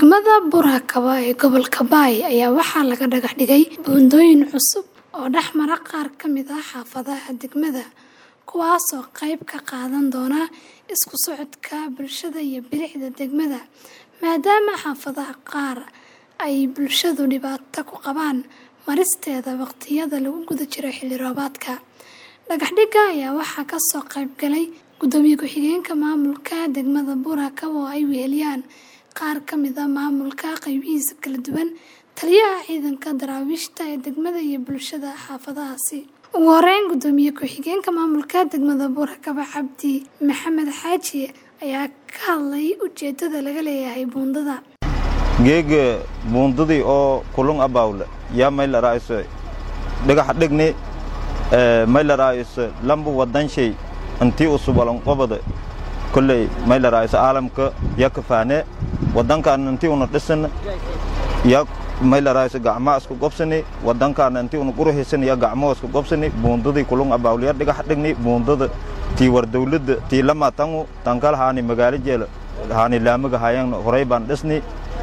Degmada Burakaba ee gobolka Bay ayaa waxaa laga dhagax dhigay buundooyin cusub oo dhex mara qaar ka mid ah xaafadaha degmada, kuwaas oo qayb ka qaadan doona isku socodka bulshada iyo bilicda degmada, maadaama xaafadaha qaar ay bulshadu dhibaato ku qabaan maristeeda waqtiyada lagu guda jiro xilli roobaadka. Dhagax dhigga ayaa waxaa ka soo qayb galay Gudoomiye Ku-xigeenka Maamulka Degmada Burakaba oo ay weheliyaan qaar ka mid ah maamulka qaybihiisa kala duwan, taliyaha ciidanka daraawiishta ee degmada iyo bulshada xaafadahaasi. Ugu horeyn, Gudoomiye Ku-xigeenka Maamulka Degmada Burakaba Cabdi Maxamed Xaaji ayaa ka hadlay ujeedada laga leeyahay buundada. geega buundadii oo kulun abawle yaa mayla raayso dhagax dhigni mayla raayso lambu wadanshay intii usubalan qobada kolley mayla raayso caalamka ya kafaane wadankaan intii una dhisan ya mayla raayso gacmaa isku gobsani wadankaan intii una guruhisan ya gacmoo isku gobsani buundadii kulun abawle ya dhagax dhigni buundada tii war dawladda tii lama tangu tankal haani magaalo jeela haani laamaga hayan horay baan dhisni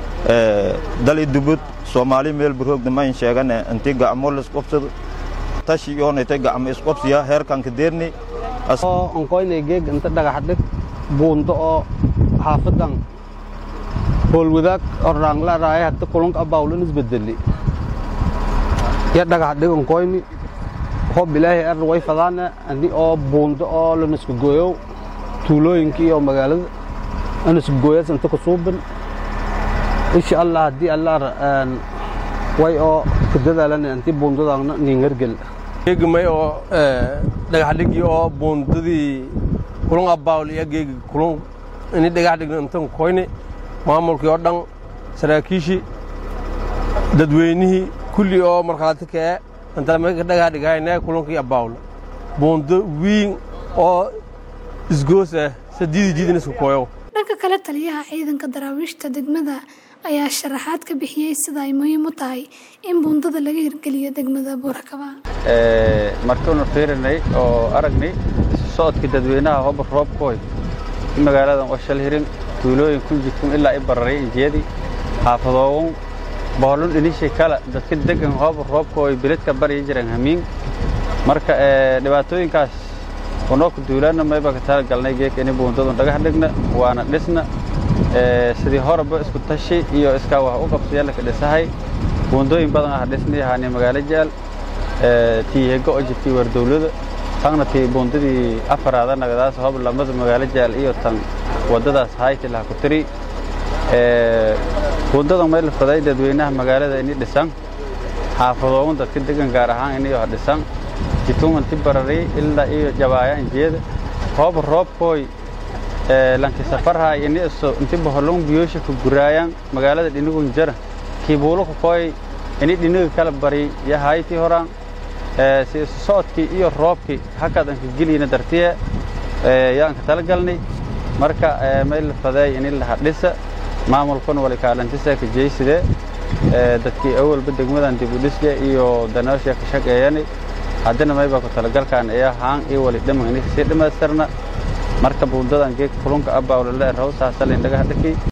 dali dubud soomaali meel burhoogda mayn sheegane intii gacmo laisqobsado tashi yoonaytay gacmo isqobsiya heerkan kadeerni oo onkoynay geeg inta dhagax dhig buundo oo xaafadan howlwadaag orraangla raaya hadda kulunka abawlan isbedeli ya dhagax dhig onkoyni hob ilaahay ar way fadaane ani oo buundo oo lanisku gooyow tuulooyinka iyo magaalada anisku gooyas inta kusuubin insha allah haddii allah way oo ku dadaalan intii buundadaana ningargel geegmay oo dhagax dhigi oo buundadii kulun abawl iyo geegi kulun ini dhagax dhigna intan koyni maamulkii oo dhan saraakiishii dadweynihii kulli oo markhaati kee intalamaka dhagax dhigayna kulunkii abawl buundo wiin oo isgoos ah sadiidi jidin isku koyow Dhanka kale, taliyaha ciidanka daraawiishta degmada ayaa sharaxaad ka bixiyey sida ay muhiim u tahay in buundada laga hirgeliyo degmada Burakaba. markaanu fiirinay oo aragnay socodka dadweynaha hobar roobkooy in magaaladan oo shal hirin tuulooyin kun jidkun ilaa i bararay injiyadii xaafadoogun boholun dhinishay kale dadka degan hobar roobkooy biladka baryi jiran hamiin marka dhibaatooyinkaas unoo ku duulaana mayba ka tala galnay geeka ini buundadun dhagax dhigna waana dhisna sidii horeba isku tashi iyo iskaa wax u qabsiya laka dhisahay buundooyin badan ah dhisnay haani magaalo jaal tii hego oo jirtay war dawlada tagna tii buundadii afaraada nagadaas hob lamada magaalo jaal iyo tan waddadaas hayti laha ku tiri buundadan may la faday dadweynaha magaalada ini dhisan xaafadoogun dadka degan gaar ahaan ini ha dhisan jituman ti barari ilaa iyo jabaaya injiyada hoob roobkooy lanki safarhay ini iso inti boholon biyoosha ku guraayan magaalada dhinigun jara kiibuuluka kooy ini dhiniga kala bari ya hayti horaan si isu socodkii iyo roobkii hakad anka geliyna dartiye yaanka tala galnay marka may la faday ini laha dhisa maamulkuna wali kaalantisa ka jeyside dadkii awalba degmadan dib u dhisya iyo danaasha ka shaqeeyani haddana mayba ku talagalkaan ayaa haan iyo wali dhaman ini kasii dhammaystirna marka buundadan geeg kulunka abawlale raw saasalayn dhagax dhaki